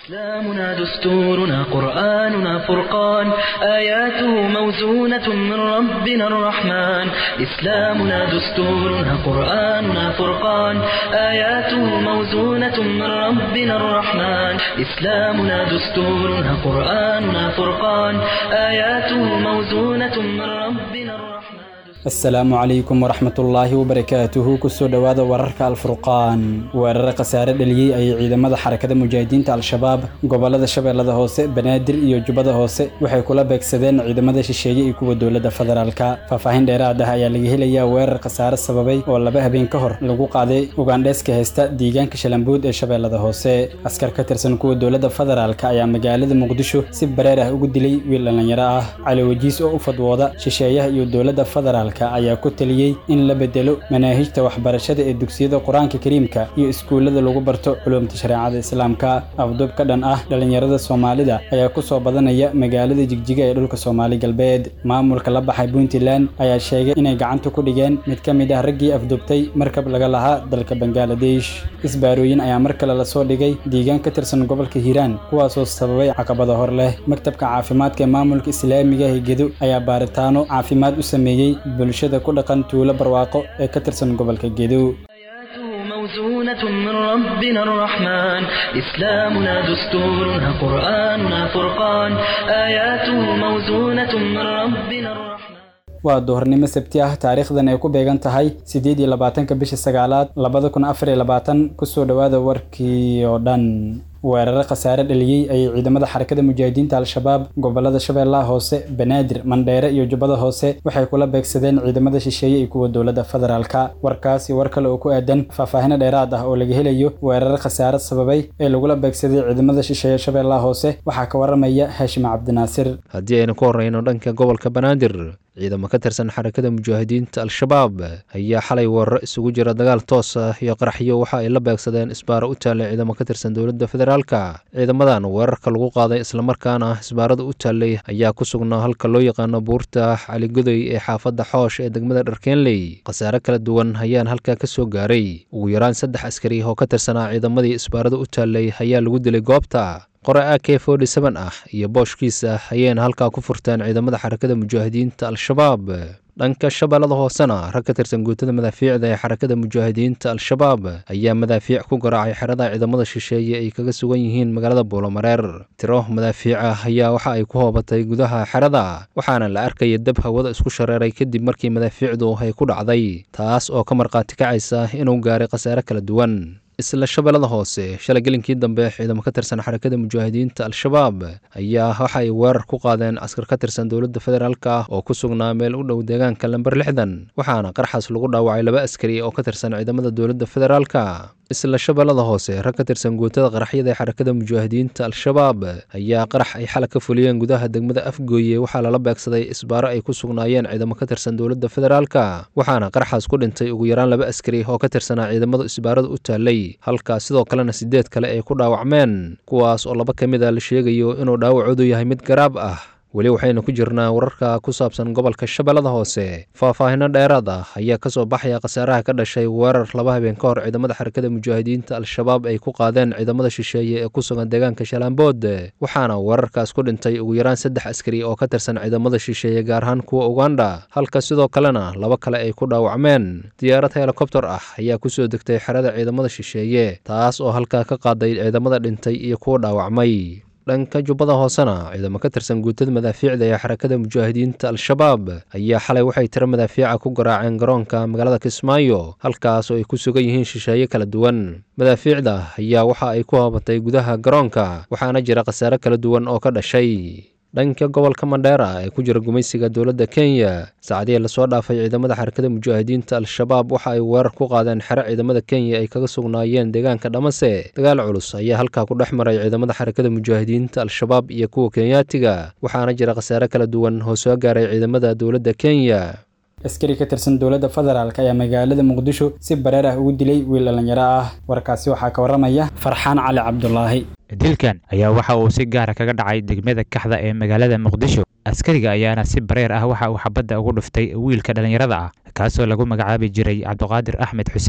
إسلامنا دستورنا قرآننا فرقان آياته موزونة من ربنا الرحمن إسلامنا دستورنا قرآننا فرقان آياته موزونة من ربنا الرحمن إسلامنا دستورنا قرآننا فرقان آياته موزونة من ربنا الرحمن asalaamu calaykum waraxmatullaahi wabarakaatuhu kusoo dhowaada wararka alfurqaan weerare khasaare dhaliyey ayay ciidamada xarakada mujaahidiinta al-shabaab gobolada shabeellada hoose banaadir iyo jubbada hoose waxay kula beegsadeen ciidamada shisheeye iyo kuwa dowladda federaalka faahfaahin dheeraad ah ayaa laga helayaa weerar khasaare sababay oo laba habeen ka hor lagu qaaday ugandheeska heysta deegaanka shalambuud ee shabeellada hoose askar ka tirsan kuwa dowladda federaalka ayaa magaalada muqdisho si bareer ah ugu dilay wiil dhallinyaro ah cali wajiis oo u fadwooda shisheeyaha iyo dowladda federaalk ayaa ku taliyey in la bedelo manaahijta waxbarashada ee dugsiyada qur-aanka kariimka iyo iskuullada lagu barto culumta shareecada islaamka afduub ka dhan ah dhallinyarada soomaalida ayaa ku soo badanaya magaalada jigjiga ee dhulka soomaali galbeed maamulka la baxay puntland ayaa sheegay inay gacanta ku dhigeen mid ka mid ah raggii afduubtay markab laga lahaa dalka bangaladesh isbaarooyin ayaa mar kale lasoo dhigay deegaan ka tirsan gobolka hiiraan kuwaasoo sababay caqabada hor leh maktabka caafimaadka ee maamulka islaamiga higedo ayaa baaritaano caafimaad u sameeyey bulshada ku dhaqan tuulo barwaaqo ee ka tirsan gobolka gedow موزونة من ربنا الرحمن إسلامنا دستورنا قرآننا فرقان آياته موزونة من ربنا الرحمن waa duhurnimo sabti ah taariikhdan ay ku beegan tahay siddeed iyo labaatanka bisha sagaalaad labada kun afar iyo labaatan kusoo dhowaada warkii oo dhan weerare khasaare dhaliyey ayay ciidamada xarakada mujaahidiinta al-shabaab gobolada shabeellaha hoose banaadir mandheere iyo jubbada hoose waxay kula beegsadeen ciidamada shisheeye iyo kuwa dowladda federaalka warkaasi war kale oo ku aadan faahfaahino dheeraad ah oo laga helayo weerare khasaare sababay ee lagula beegsaday ciidamada shisheeye shabeellaha hoose waxaa ka waramaya haashim cabdinaasir haddii aynu ku horreyno dhanka gobolka banaadir ciidamo ka tirsan xarakada mujaahidiinta al-shabaab ayaa xalay weeraro isugu jira dagaal toos ah iyo qaraxyo waxa ay la beegsadeen isbaaro u taallay ciidamo ka tirsan dowladda federaalka ciidamadan weerarka lagu qaaday islamarkaana isbaarada u taallay ayaa ku sugnaa halka loo yaqaano buurta caligodoy ee xaafadda xoosh ee degmada dharkeenley khasaare kala duwan ayaan halkaa ka soo gaaray ugu yaraan saddex askari oo ka tirsanaa ciidamadii isbaarada u taallay ayaa lagu dilay goobta qore a k forty seven ah iyo booshkiisa ayayna halkaa ku furteen ciidamada xarakada mujaahidiinta al-shabaab dhanka shabeellada hoosena rag ka tirsan guutada madaafiicda ee xarakada mujaahidiinta al-shabaab ayaa madaafiic ku garaacay xerada ciidamada shisheeye ay kaga sugan yihiin magaalada buulomareer tiro madaafiica ayaa waxa ay ku hoobatay gudaha xerada waxaana la arkaya dab hawada isku shareeray kadib markii madaafiicdu ay ku dhacday taas oo ka markhaati kacaysa inuu gaaray khasaare kala duwan isla shabeellada hoose shalay gelinkii dambe ciidamo ka tirsan xarakada mujaahidiinta al-shabaab ayaa waxa ay weerar ku qaadeen askar ka tirsan dowladda federaalk ah oo ku sugnaa meel u dhow deegaanka lamber lixdan waxaana qarxaas lagu dhaawacay laba askari oo ka tirsan ciidamada dowladda federaalka isla shabeellada hoose rag ka tirsan guutada qaraxyada ee xarakada mujaahidiinta al-shabaab ayaa qarax ay xala ka fuliyeen gudaha degmada afgooye waxaa lala beegsaday isbaaro ay ku sugnaayeen ciidamo ka tirsan dowladda federaalka waxaana qaraxaas ku dhintay ugu yaraan laba askari oo ka tirsanaa ciidamada isbaarada u taallay halkaa sidoo kalena siddeed kale ay ku dhaawacmeen kuwaas oo laba ka mid a la sheegayo inuu dhaawacoodu yahay mid garaab ah weli waxaynu ku jirnaa wararka ku saabsan gobolka shabeellada hoose faahfaahino dheeraad ah ayaa ka soo baxaya khasaaraha ka dhashay weerar laba habeen ka hor ciidamada xarakada mujaahidiinta al-shabaab ay ku qaadeen ciidamada shisheeye ee ku sugan deegaanka shalambood waxaana weerarkaas ku dhintay ugu yaraan saddex askari oo ka tirsan ciidamada shisheeye gaar ahaan kuwa uganda halka sidoo kalena laba kale ay ku dhaawacmeen diyaarad helikobter ah ayaa kusoo degtay xerada ciidamada shisheeye taas oo halkaa ka qaaday ciidamada dhintay iyo kuwa dhaawacmay dhanka jubbada hoosena ciidamo ka tirsan guutada madaafiicda ee xarakada mujaahidiinta al-shabaab ayaa xalay waxay tiro madaafiica ku garaaceen garoonka magaalada kismaayo halkaas oo ay ku sugan yihiin shisheeye kala duwan madaafiicda ayaa waxa ay ku hoobatay gudaha garoonka waxaana jira khasaare kala duwan oo ka dhashay dhanka gobolka mandheera ee ku jira gumaysiga dowladda kenya saacadihii lasoo dhaafay ciidamada xarakada mujaahidiinta al-shabaab waxa ay weerar ku qaadeen xero ciidamada kenya ay kaga sugnaayeen deegaanka dhamase dagaal culus ayaa halkaa ku dhex maray ciidamada xarakada mujaahidiinta al-shabaab iyo kuwa kenyaatiga waxaana jira khasaare kala duwan oo soo gaaray ciidamada dowladda kenya askari ka tirsan dowladda federaalk ayaa magaalada muqdisho si bareer ah ugu dilay wiil dhallinyaro ah warkaasi waxaa ka waramaya farxaan cali cabdulaahi dilkan ayaa waxa uu si gaara kaga dhacay degmada kaxda ee magaalada muqdisho askariga ayaana si bareer ah waxa uu xabadda ugu dhuftay wiilka dhallinyarada ah kaasoo lagu magacaabi jiray cabdiqaadir axmed xuseen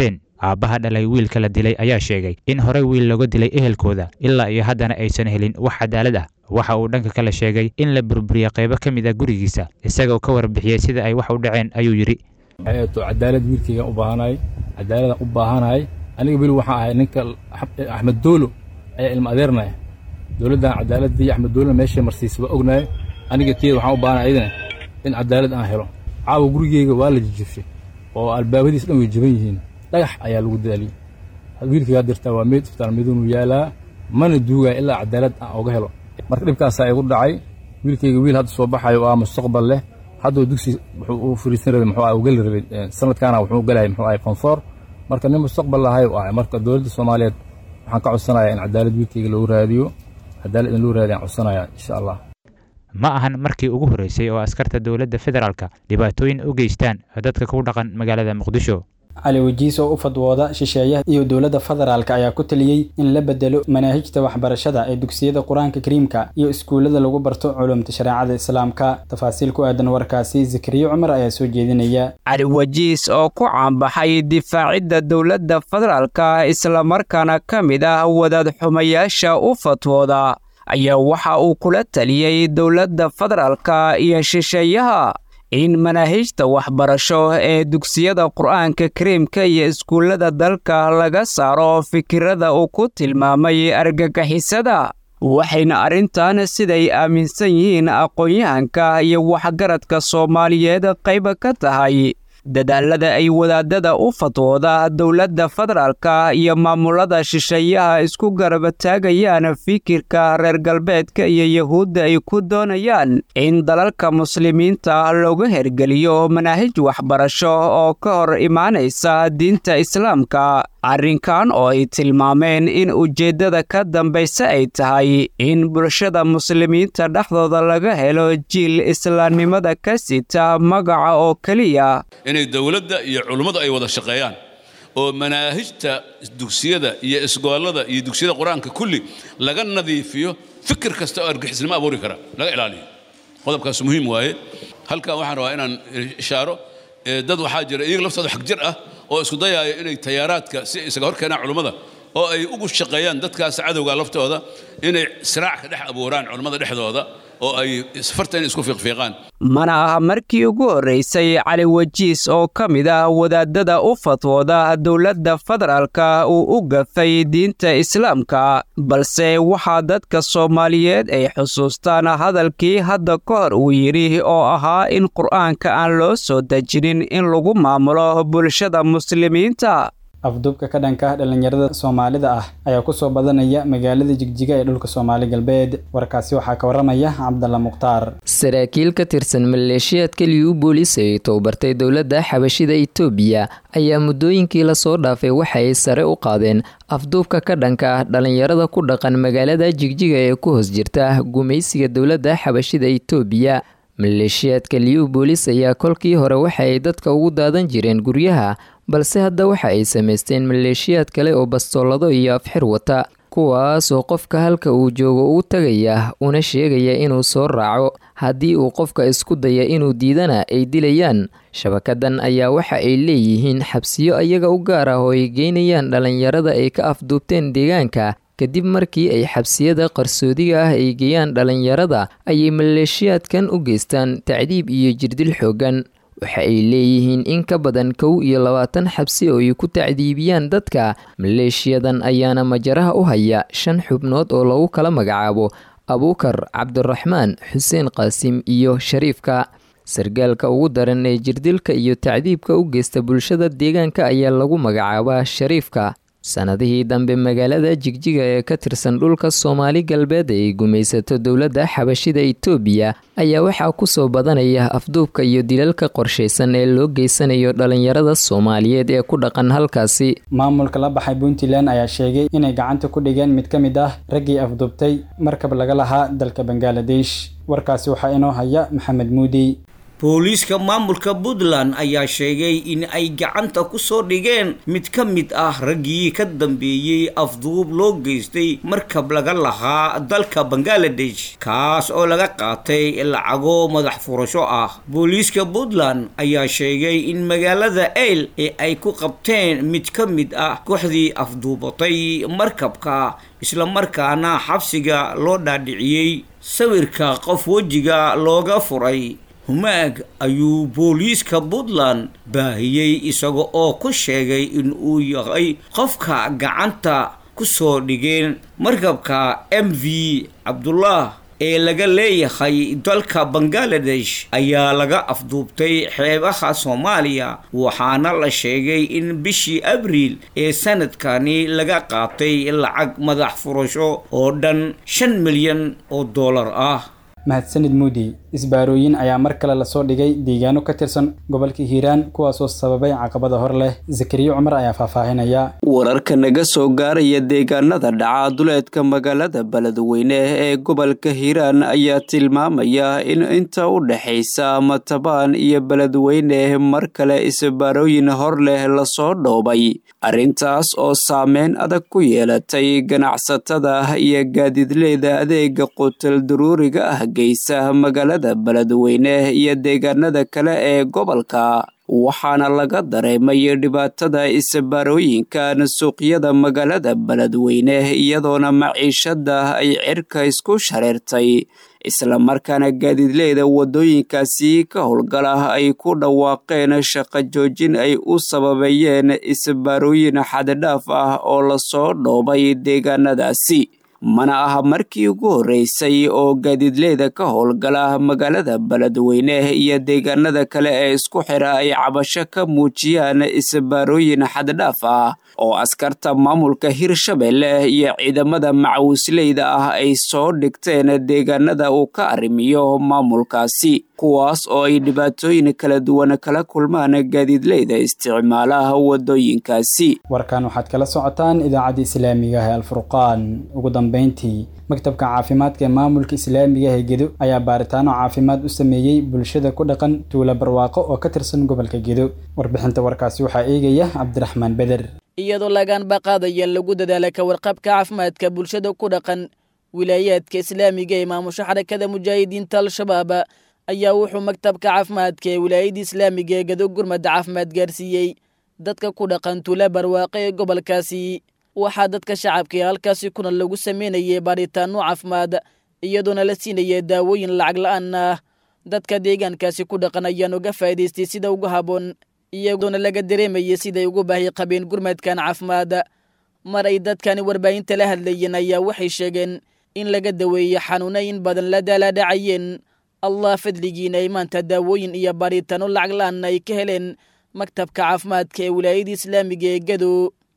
aabbaha dhalay wiilka la dilay ayaa sheegay in horey wiil looga dilay ehelkooda ilaa iyo haddana aysan helin wax cadaalad ah waxa uu dhanka kale sheegay in la burburiyey qaybo ka mid ah gurigiisa isagoo ka warbixiyey sida ay wax u dhaceen ayuu yidhi to cadaalad wiilkayga u baahanahay cadaaladaan u baahanahay aniga weli waxaan ahay ninka axmed doolo ayaa ilma adeernaya dowladdan cadaaladii axmed doolona meeshay marsiisa waa ognahay aniga tiyada waxaan u baahanahay ayadana in cadaalad aan helo caawa gurigeyga waa la jijibshay oo albaabadiis dhan way jaban yihiin dhagax ayaa lagu daaliyey wiilkaygaa dirtaa waa meyd isbitaal madoonu yaalaa mana duugaya ilaa cadaalad aan oga helo marka dhibkaasaa igu dhacay wiilkayga wiil hadda soo baxayo oo ah mustaqbal leh hadduu dugsi wuxuu u fariisan rabay muxuu ah geli rabay sanadkaana wuxuu galayay muxuu ahay konfoor marka nin mustaqbal lahay u ahay marka dowladda soomaaliyeed waxaan ka codsanayaa in cadaalad wiilkayga lagu raadiyo cadaalad in lagu raadiyo aan codsanayaa insha allah ma ahan markii ugu horreysay oo askarta dowladda federaalka dhibaatooyin u geystaan dadka ku dhaqan magaalada muqdisho cali wajiis oo u fadwooda shisheeyaha iyo dowladda federaalka ayaa ku taliyey in la bedelo manaahijta waxbarashada ee dugsiyada qur-aanka kariimka iyo iskuullada lagu barto culumta shareecada islaamka tafaasiil ku aadan warkaasi zakariya cumar ayaa soo jeedinaya cali wajiis oo ku caanbaxay difaacidda dowladda federaalka islamarkaana ka mid ah wadaad xumayaasha u fatwooda ayaa waxa uu kula taliyey dowladda federaalka iyo shisheeyaha in manaahijta waxbarasho ee dugsiyada qur'aanka kariimka iyo iskuullada dalka laga saaro fikirada uu ku tilmaamay argagixisada waxayna arrintan siday aaminsan yihiin aqoon-yahanka iyo waxgaradka soomaaliyeed qayba ka tahay dadaalada ay wadaadada u fatwooda dowladda federaalka iyo maamulada shisheeyaha isku garabataagayaan fikirka reer galbeedka iyo yahuudda ay ku doonayaan in dalalka muslimiinta looga hergeliyo manaahij waxbarasho oo ka hor imaanaysa diinta islaamka arrinkan oo ay tilmaameen in ujeeddada ka dambaysa ay tahay in bulshada muslimiinta dhexdooda laga helo jiil islaamnimada ka sita magaca oo keliya inay dowladda iyo culummadu ay wada shaqeeyaan oo manaahijta dugsiyada iyo isgoolada iyo dugsiyada qur-aanka kulli laga nadiifiyo fikir kasta oo argixisnimo abuuri kara laga ilaaliyo qodobkaas muhiim waaye halkan waxaan rabaa inaan ishaaro dad waxaa jira iyaga laftooda xag jir ah oo isku dayaaya inay tayaaraadka si isaga hor keenaan culummada oo ay ugu shaqeeyaan dadkaas cadowga laftooda inay siraac ka dhex abuuraan culummada dhexdooda oo ay farta inay isku fiiqfiiqaan mana aha markii ugu horraysay cali wajiis oo ka mid ah wadaadada u fatwooda dowladda federaalka uu u gafay diinta islaamka balse waxaa dadka soomaaliyeed ay xusuustaan hadalkii hadda ka hor uu yidhi oo ahaa in qur'aanka aan loo soo dejinin in lagu maamulo bulshada muslimiinta afduubka ka dhanka dhallinyarada soomaalida ah ayaa ku soo badanaya magaalada jigjiga ee dhulka soomaali galbeed warkaasi waxaa ka waramaya cabdalla mukhtaar saraakiil ka tirsan maleeshiyaadka liyu boolis ee tababartay dowladda xabashida itoobiya ayaa muddooyinkii lasoo dhaafay waxa ay sare u qaadeen afduubka ka dhanka ah dhallinyarada ku dhaqan magaalada jigjiga ee ku hoos jirta gumaysiga dowladda xabashida itoobiya maleeshiyaadka liyu boolis ayaa kolkii hore waxa ay dadka ugu daadan jireen guryaha balse hadda waxa ay samaysteen maleeshiyaad kale oo bastoolado iyo afxir wata kuwaas oo qofka halka uu joogo u tagaya una sheegaya inuu soo raaco haddii uu qofka isku daya inuu diidana ay dilayaan shabakadan ayaa waxa ay leeyihiin xabsiyo iyaga u gaar ah oo ay geynayaan dhallinyarada ay ka afduubteen deegaanka kadib markii ay xabsiyada qarsoodiga ah ay geeyaan dhallinyarada ayay maleeshiyaadkan u geystaan tacdiib iyo jirdil xooggan waxa ay leeyihiin in ka badan kow iyo labaatan xabsi oo ay ku tacdiibiyaan dadka maleeshiyadan ayaana majaraha u haya shan xubnood oo lagu kala magacaabo abuukar cabdiraxmaan xuseen qaasim iyo shariifka sargaalka ugu daran ee jirdilka iyo tacdiibka u geysta bulshada deegaanka ayaa lagu magacaabaa shariifka sanadihii dambe magaalada jigjiga ee ka tirsan dhulka soomaali galbeed ay gumaysato dowladda xabashida itoobiya ayaa waxaa kusoo badanaya afduubka iyo dilalka qorshaysan ee loo geysanayo dhallinyarada soomaaliyeed ee ku dhaqan halkaasi maamulka la baxay puntland ayaa sheegay inay gacanta ku dhigeen mid ka mid ah raggii afduubtay markab laga lahaa dalka bangaladesh warkaasi waxaa inoo haya maxamed muudi booliiska maamulka puntland ayaa sheegay in ay gacanta ku soo dhigeen mid ka mid ah raggii ka dambeeyey afduub loo geystay markab laga lahaa dalka bangaladesh kaas oo laga qaatay lacago madax furasho ah booliiska puntland ayaa sheegay in magaalada eyl ee ay ku qabteen mid ka mid ah kooxdii afduubatay markabka islamarkaana xabsiga loo dhaadhiciyey sawirka qof wejiga looga furay humaag ayuu booliiska puntland baahiyey isaga oo ku sheegay in uu yahay qofka gacanta ku soo dhigeen markabka m v cabdullah ee laga leeyahay dalka bangaladesh ayaa laga afduubtay xeebaha soomaaliya waxaana la sheegay in bishii abriil ee sanadkani laga qaatay lacag madax furasho oo dhan shan milyan oo dollar ah mahadsanid muudi isbaarooyin ayaa mar kale lasoo dhigay deegaano ka tirsan gobolka hiiraan kuwaasoo sababay caqabada hor leh zakariya cumar ayaa faahfaahinaya wararka naga soo gaaraya deegaanada dhaca duleedka magaalada beledweyne ee gobolka hiiraan ayaa tilmaamaya in inta u dhexaysa matabaan iyo beledweyne mar kale isbaarooyin hor leh lasoo dhoobay arrintaas oo saameyn adag ku yeelatay ganacsatada iyo gaadiidleyda adeega qutal daruuriga ah geysa magaalada beledweyne iyo deegaanada kale ee gobolka waxaana laga dareemay dhibaatada isbaarooyinkan suuqyada magaalada beledweyne iyadoona maciishada ay cirka isku shareertay islamarkaana gaadiidleyda waddooyinkaasi ka howlgala ay ku dhawaaqeen shaqo joojin ay u sababeeyeen isbaarooyin xaddidhaaf ah oo lasoo dhoobay deegaanadaasi mana aha markii ugu horreysay oo gaadiidleyda ka howlgala magaalada beledweyne iyo deegaanada kale ee isku xira ay cabasho ka muujiyaan isbaarooyin xaddidhaaf ah oo askarta maamulka hirshabelle iyo ciidamada macawisleyda ah ay soo dhigteen deegaanada uu ka arrimiyo maamulkaasi kuwaas oo ay dhibaatooyin kala duwan kala kulmaan gaadiidleyda isticmaalaha waddooyinkaasi warkan waxaad kala socotaan idaacadda islaamiga ah ee alfurqaan ugu dambeyntii maktabka caafimaadka ee maamulka islaamiga ee gedo ayaa baaritaano caafimaad u sameeyey bulshada ku dhaqan tuula barwaaqo oo ka tirsan gobolka gedo warbixinta warkaasi waxaa eegaya cabdiraxmaan beder iyadoo lagaanba qaadaya lagu dadaala ka warqabka caafimaadka bulshada ku dhaqan wilaayaadka islaamiga ee maamusha xarakada mujaahidiinta al-shabaab ayaa wuxuu maktabka caafimaadka ee wilaayada islaamiga ee gado gurmada caafimaad gaarsiiyey dadka ku dhaqan tuula barwaaqo ee gobolkaasi waxaa dadka shacabka ee halkaasi kuna lagu sameynayay baaritaano caafimaad iyadoona la siinaya daawooyin lacag la-aan ah dadka deegaankaasi ku dhaqan ayaan uga faa'idaystay sida ugu habboon iyadoona laga dareemayay siday ugu baahi qabeen gurmadkan caafimaad mar ay dadkani warbaahinta la hadlayeen ayaa waxay sheegeen in laga daweeyey xanuuna in badan la daalaadhacayeen allah fadligiina ay maanta daawooyin iyo baaritaano lacag la-aan ay ka heleen maktabka caafimaadka ee wilaayada islaamiga ee gado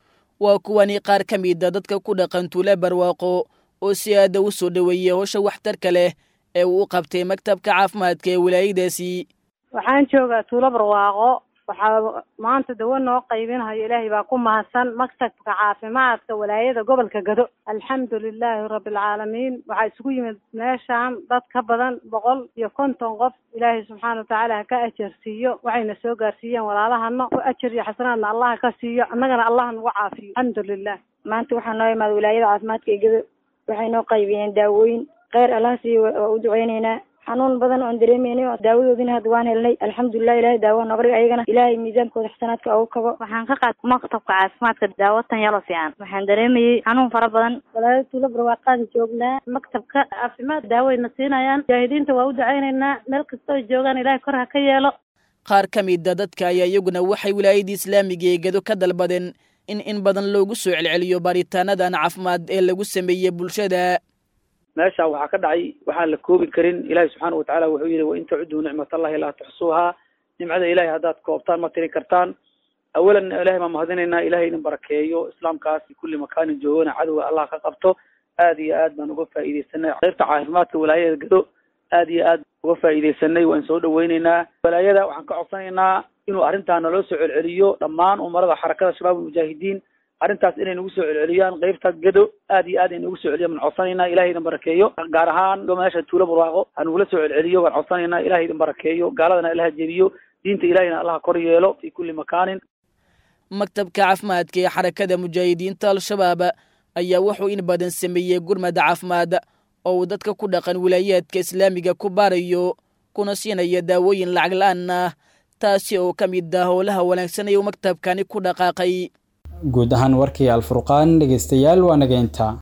waa kuwani qaar ka mida dadka ku dhaqan tuula barwaaqo oo si aada u soo dhoweeyey howsha waxtarka leh ee uu u qabtay maktabka caafimaadka ee wilaayadaasi waxaan joogaa tuulo barwaaqo waxaa maanta dawo noo qaybinhayo ilaahay baa ku mahadsan maktabka caafimaadka walaayada gobolka gado alxamdu lilaahi rabbilcaalamiin waxaa isugu yimid meeshaan dad ka badan boqol iyo konton qof ilaahay subxaana watacaala ha ka ajarsiiyo waxayna soo gaarsiiyeen walaalahana ku ajar iyo xasanaadna allah ka siiyo annagana allah nagu caafiyo alxamdu lilah maanta waxaa noo imaada wilaayada caafimaadka ee gado waxay noo qaybiyeen daawooyin kheyr allah siiyo waa u duceyneynaa xanuun badan oon dareemeynay oo daawadoodina hadda waan helnay alxamdulilah ilahay daawa nabrig ayagana ilaahay miisaankooda xasanaadka ugu kabo waxaan ka qaad maktabka caafimaadka daawo tan yalo fiican waxaan dareemayey xanuun fara badan walaalo tuulo barwaaqaada joognaa maktabka caafimaad daawayna siinayaan mujaahidiinta waa u ducaynaynaa meel kastoo joogaan ilahay kor ha ka yeelo qaar ka mida dadka ayaa iyaguna waxay wilaayadii islaamiga ee gado ka dalbadeen in in badan loogu soo celceliyo baaritaanadan caafimaad ee lagu sameeyey bulshada meesha waxaa ka dhacay waxaan la koobi karin ilaahi subxaana watacaala wuxuu yihi wain tacuduu nicmat allahi laa tuxsuuhaa nimcada ilahay haddaad koobtaan ma tiri kartaan awalan ilahay baan mahadinaynaa ilahay idin barakeeyo islaamkaas kulli makaanin joogana cadowga allah ka qabto aad iyo aad baan uga faa'iidaysanay qaybta caafimaadka walaayada gado aad iyo aad uga faa'iidaysanay waan soo dhaweyneynaa walaayada waxaan ka codsanaynaa inuu arrintaa naloo soo celceliyo dhammaan umarada xarakada shabaab mujaahidiin arrintaas inay nagu soo celceliyaan qeybta gedo aad iyo aad ay nagu soo celiyaan waan codsanaynaa ilahay idin barakeeyo gaar ahaan meesha tuulo barwaaqo ha nagula soo celceliyo waan codsanaynaa ilahay idin barakeeyo gaaladana ilaha jebiyo diinta ilahayna allaha kor yeelo fi kulli makaanin maktabka caafimaadka ee xarakada mujaahidiinta al-shabaab ayaa wuxuu in badan sameeyey gurmada caafimaad oo uu dadka ku dhaqan wilaayaadka islaamiga ku baarayo kuna siinaya daawooyin lacag la-aan ah taasi oo ka mid ah howlaha wanaagsan ee uu maktabkani ku dhaqaaqay guud ahaan warkii alfurqaan dhegeystayaal waa nageynta